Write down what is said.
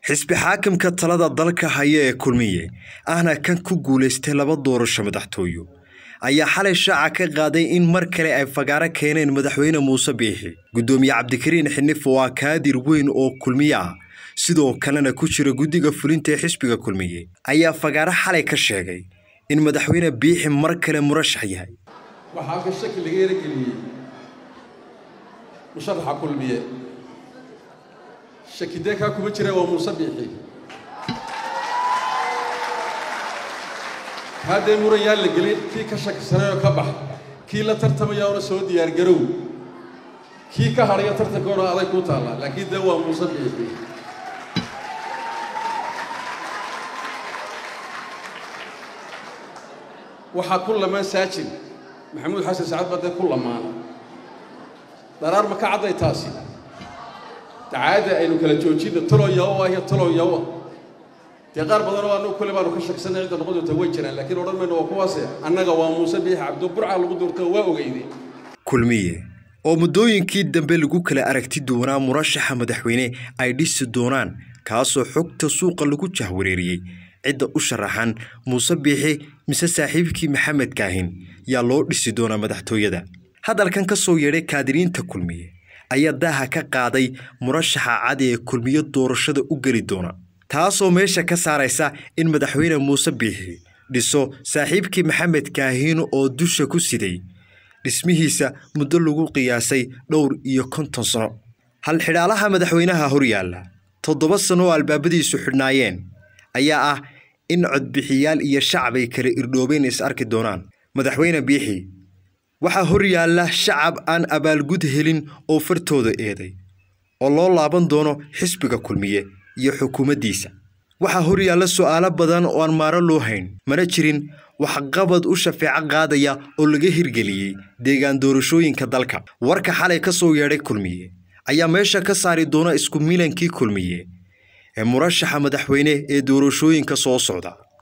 xisbi xaakimka talada dalka haya ee kulmiye ahna kan ku guulaystay laba doorasho madaxtooyo ayaa xalay shaaca ka qaaday in mar kale ay fagaaro keeneen madaxweyne muuse biixi guddoomiye cabdikariin xinif waa kaadir weyn oo kulmiye ah sidoo kalena ku jira guddiga fulinta ee xisbiga kulmiye ayaa fagaaro xalay ka sheegay in madaxweyne biixi mar kale murashax yahay waxaa halka shaki laga erageliyey musharaxa kulmiye shaki dee kaa kuma jira waa muuse biixi haddee muran yaa la gelin kii ka shakisanayoo ka bax kii la tartamayaona soo diyaargarow kii ka hadhaya tartankoona aday kuu taallaa laakiin dee waa muuse biixi waxaa ku lamaan saajin maxamuud xasan sacad baa dee ku lamaana dharaar ma ka cadday taasi dacaadda aynu kala joojinna talow yawo ah iyo talow yawo dee qaar badanoo annagu kule baanu ka shaksanay cidda noqon doonta way jiraan laakiin odhan mayno waa kuwaase annaga waa muuse biixi cabdo burca lagu doorto waa ogeyde kulmiye oo muddooyinkii dambe lagu kala aragti duwanaa murashaxa madaxweyne ay dhisi doonaan kaasoo xogta suuqa lagu jahwareeriyey cidda u sharaxan muuse biixi mise saaxiibkii maxamed kaahin yaa loo dhisi doonaa madaxtooyada hadalkan ka soo yeedhay kaadiriinta kulmiye ayaa daaha ka qaaday murashaxa cadi ee kulmiyo doorashada u geli doona taasoo meesha ka saaraysa in madaxweyne muuse biixi dhiso saaxiibkii maxamed kaahin oo dusha ku siday dhismihiisa muddo lagu qiyaasay dhowr iyo konton sano halxidhaalaha madaxweynaha horyaalla toddoba sano oo albaabadiisu xidhnaayeen ayaa ah in codbixiyaal iyo shacab ay kala irdhoobeen is arki doonaan madaxweyne biixi waxaa horyaalla shacab aan abaalgud helin oo fartooda eeday oo loo laaban doono xisbiga kulmiye iyo xukuumaddiisa waxaa horyaalla su'aalo badan oo aan maaro loo hayn mana jirin waxqabad u shafeeco qaadaya oo laga hirgeliyey deegaan doorashooyinka dalka warka xalay ka soo yeedhay kulmiye ayaa meesha ka saari doona isku milankii kulmiye ee murashaxa madaxweyne ee doorashooyinka soo socda